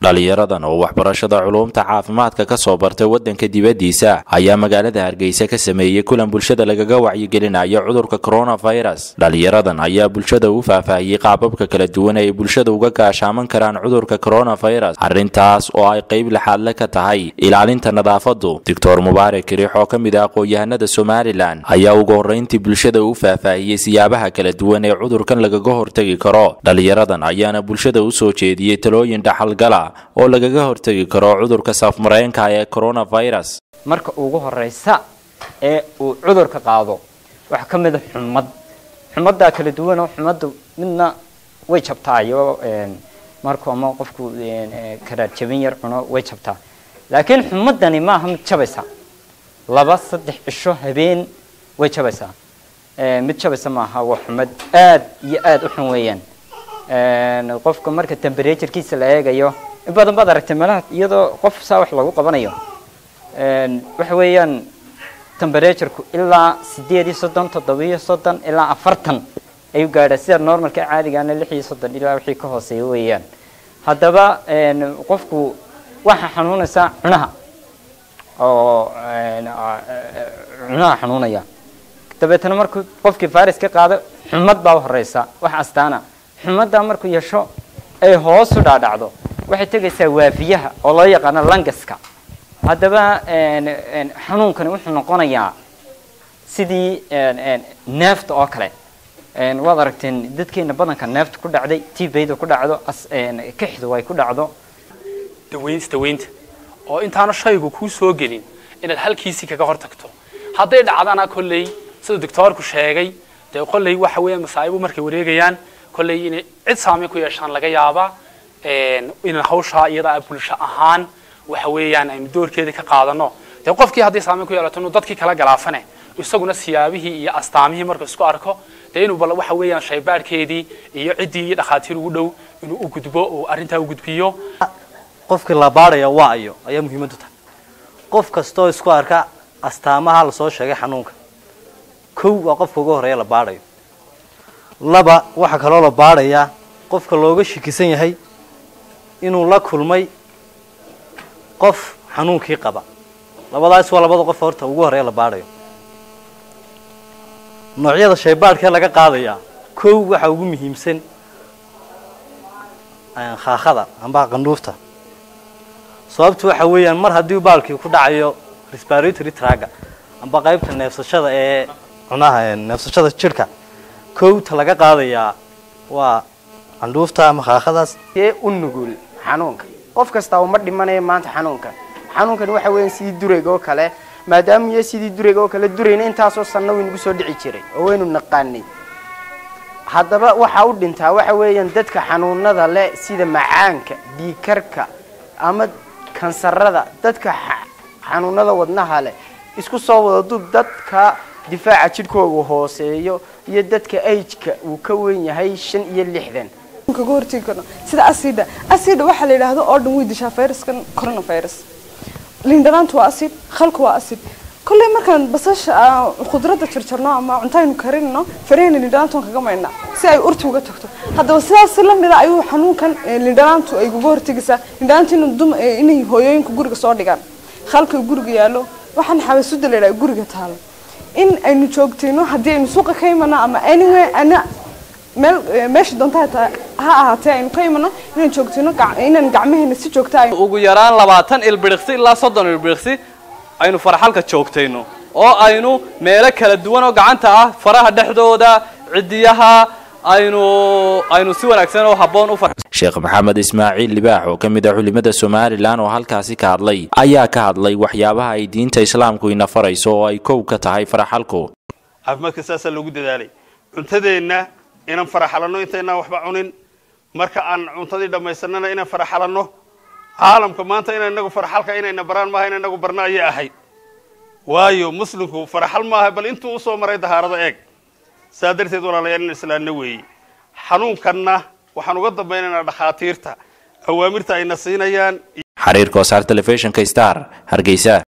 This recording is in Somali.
dhalinyaradan oo waxbarashada culuumta caafimaadka ka soo bartay waddanka dibaddiisa ayaa magaalada hargeysa ka sameeyey kulan bulshada lagaga wacyigelinayo cudurka coronavirus dhalinyaradan ayaa bulshada u faahfaahiyey qaababka kala duwan ee ay bulshada uga gaashaaman karaan cudurka coronavirus arrintaas oo ay qayb laxaadle ka tahay ilaalinta nadaafadu doctor mubaarak kiriix oo ka mid ah aqoon-yahanada somalilan ayaa ugu horreyntii bulshada u faahfaahiyey siyaabaha kala duwan ee cudurkan lagaga hortegi karo dhalinyaradan ayaana bulshada u soo jeediyey talooyin dhaxalgala oo lagaga hortegi karo cudurka saafmareenka ee coronavirus marka ugu horeysa ee uu cudurka qaado waxaa ka mid a xumad xumaddaa kala duwanoo xumadda midna way jabtaayo marku ama qofku karaar jabin yar cuno way jabtaa laakiin xumadani maaha mid jabaysa laba saddex cisho habeen way jabaysaa mid jabaysa maaha waa xumad aad iyo aad u xun weeyaan qofka marka temberaturekiisa la eegayo in badan baad aragtay meelaha iyadoo qof saa wax lagu qabanayo waxa weeyaan temberatureku ilaa sideed iyo soddon toddobiyo soddon ilaa afartan ayuu gaadhaa sida normalka caadigaana lix iyo soddon ilaa wixii ka hooseeya weeyaan haddaba qofku waxaa xanuunaysaa cunaha oo cunaha xanuunaya dabeetana markuu qofkii virus ka qaado xumad baa horeysa wax astaana xumaddaa markuu yeesho ay hoosu dhaadhacdo waxay tegaysaa waafiyaha oo loo yaqaano langaska haddaba xanuunkani wuxuu noqonayaa sidii neefta oo kale waad aragteen dadkeena badanka neefta ku dhacday tbayda ku dhacdo kixdu ay ku dhacdo daweynta daweynta oo intaana shaygu kuu soo gelin inaad halkiisii kaga hor tagto hadday dhacdana kolley sida doctoorku sheegay dee kolley waxa weeyaan masaa'ibu markay wareegayaan kolley inay cid saameyn ku yeeshaan laga yaabaa inaan hawshaa iyada bulsho ahaan waxa weeyaan aynu doorkeeda ka qaadano dee qofkii hadday saameyn ku yeelato inuu dadkii kala galaafane isaguna siyaabihii iyo astaamihii marka isku arko dee inuu bal waxa weeyaan shaybaadhkeedii iyo ciddii iyo dhakhaatiir ugu dhow inuu u gudbo oo arrintaa u gudbiyo qofkii la baadhaya waa iyo ayaa muhiimaddu tahay qof kastoo isku arka astaamaha lasoo sheegay xanuunka kow waa qofka ugu horeeya la baadhayo laba waxaa kaloo la baadhayaa qofka looga shikisan yahay inuu la kulmay qof xanuunkii qaba labadaas waa labada qof horta ugu horeeya la baadhayo noocyada shaybaadhkee laga qaadayaa kow waxaa ugu muhiimsan khaakada amba qandhuufta sababtu waxa weeyaan mar haddii baalkii ku dhacayo respiratory traga amba qaybta neefsashada ee cunaha neefsashada jidhka kowta laga qaadayaa waa candhuufta ama khaakadaas ee u nugul xanuunka qof kastaa uma dhimanayo maanta xanuunka xanuunkani waxa weeyaan sidii durayga oo kale maadaama iyo sidii durayga oo kale durayna intaasoo sanna waynagu soo dhici jiray oo waynu naqaanay haddaba waxaa u dhintaa waxa weeyaan dadka xanuunada leh sida macaanka dhiikarka ama kansarada dadka xanuunada wadnaha leh isku soo wada dub dadka difaaca jidhkooga hooseeyo iyo dadka ageka uu ka weyn yahay shan iyo lixdan kaga hortegi karno sida acida acida waxaa la yidhaahdo oo dhan way dishaa viruskan coronavirus lindhanaantu waa acid khalku waa acid kolley markaan basasha khudradda jarjarno ama cuntaynu karinno farahena lindhanaantoon kaga maydna si ay urti uga tagto haddaba sidaas lamida ayuu xanuunkan lindhanaantu ay kuga hortegaysaa lindhanaantu inay hooyooyinka guriga soo dhigaan khalka guriga yaallo waxaan xabasuda la yidhaha guriga taalo in aynu joogtayno haddii aynu suuqa ka imano ama anyway ana meel meesha doonta ha ahaatee aynu ka imano inaan joogtayno inaan gacmaheena si joogta ugu yaraan labaatan ilbiriqsi ilaa soddon ilbiriqsi aynu faraxalka joogtayno oo aynu meelo kala duwan oo gacanta ah faraha dhexdooda cidiyaha aynu aynu si wanaagsan oo habboon u sheekh maxamed ismaaciil libaax oo ka mid ah culimada somalilan oo halkaasi ka hadlay ayaa ka hadlay waxyaabaha ay diinta islaamku ina farayso oo ay kow ka tahay faraxalku caafimaadka saasaa loogu dadaalay cuntadeenna inaan faraxalanno intaynaan waxba cunin marka aan cuntadii dhammaysanana inaan faraxalanno caalamka maanta ina inagu faraxalka inayna baraan maaha in inagu barno ayay ahayd waayo muslimku faraxal maaha bal intuu usoo maray dahaarada eeg saa darteed walaalayaal in islaanna weeye xanuunkanna waxaan uga dambaynaynaa dhakhaatiirta awaamirta ayna siinayaan xariirka wasaar telefishinka star hargeysa